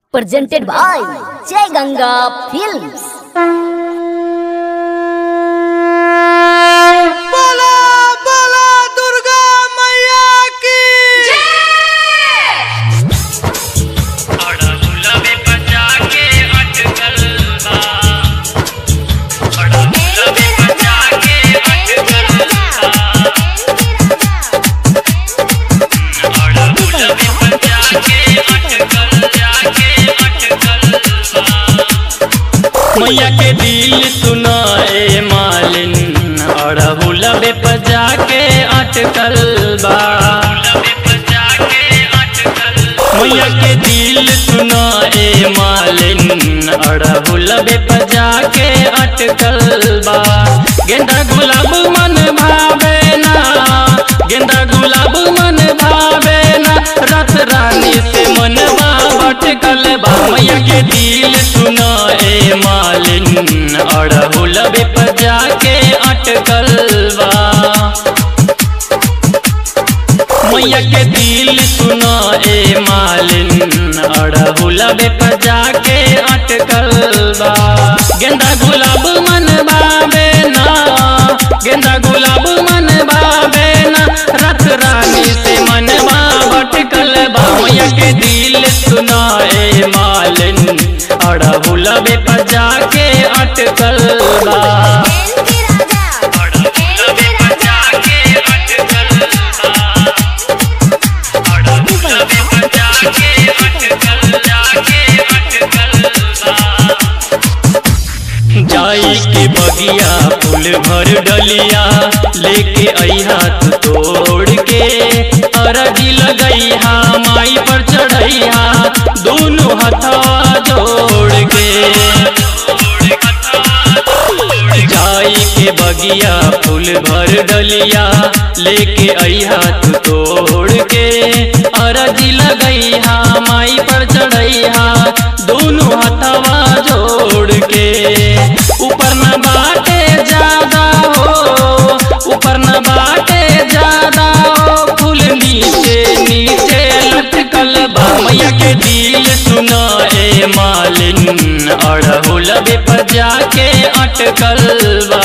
presented by Jai Ganga Films. बोला बोला दुर्गा मैया की अड़हुला में बचा के अटकल बा अड़हुला में बचा के अटकल बा अड़हुला में बचा के अटकल जाके अटकल बा मैया के दिल सुनाए मालिन अड़हुल बेपजा के अटकल बा मैया के दिल सुनाए मालिन अड़हुल बेपजा के अटकल बा गेंदा गुलाब मन भावे ना गेंदा गुलाब मन भावे ना रथ रानी से मनवा भटकल बा मैया के दिल सुनाए मालिन अड़हुल बेपजा के अटकल बा मैया के दिल सुना ए मालिन अड़हुल बेपजा के अटकल बा गेंदा गुलाब मन भावे ना गेंदा गुलाब मन भावे ना रथ रानी से मनवा भटकल बा मैया के दिल सुना ए मालिन अड़हुल बेपजा के अटकल बा अड़हुल बेपजा के अटकल बा जाई के बगिया फूल भर डलिया लेके अइहा तू तोड़ के अरजी लगइहा माई पर चढ़इहा दोनों हथवा जोड़ के जाई के बगिया फूल भर डलिया लेके अइहा तू तोड़ के अरजी लगइहा माई पर चढ़इहा दोनों हथवा जोड़ के ऊपर न बाटे ज्यादा हो ऊपर न बाटे ज्यादा हो फूल नीचे नीचे लटकल बा मैया के दिल सुना ए मालिन अड़हुल बेपजा के अटकल बा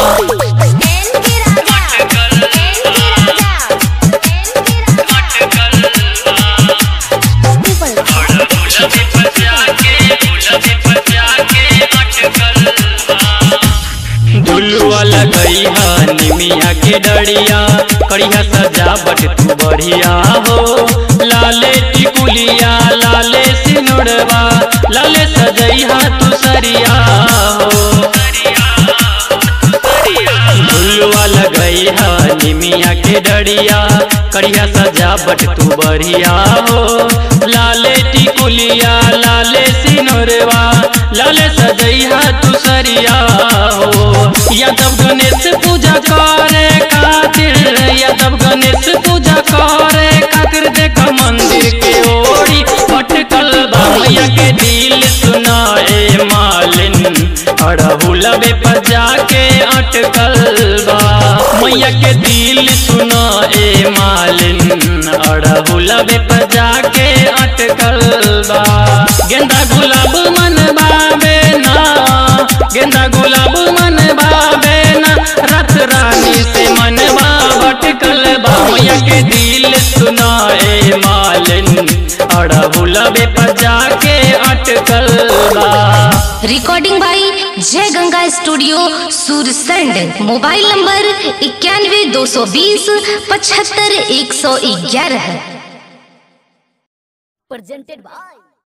झुलुआ लगइहा निमिया के डरिया करिया सजावट तू बढ़िया हो लाले टिकुलिया लाले सिनुरवा लाले सजइहा तू सरिया हो झुलुआ लगइहा निमिया के डरिया करिया सजावट तू बढ़िया हो लाले टिकुलिया लाले सिनुरवा लाले सजइहा तू सरिया हो यादव गणेश पूजा करे खातिर यादव गणेश पूजा करे खातिर देख मंदिर के ओरी पटकल बा मैया के दिल सुनाए मालिन अड़हुल बेपजा के अटकल बा मैया के दिल सुनाए मालिन अड़हुल बेपजा के अटकल बा गेंदा गुलाब मन भावे ना गेंदा गुलाब मन भावे ना रथ रानी से मनवा भटकल बा मैया के दिल सुनाए मालिन अड़हुल बेपजा के अटकल बा recording by Jai Ganga studio Sursand mobile number इक्यानवे दो सौ बीस पचहत्तर एक सौ ग्यारह Presented by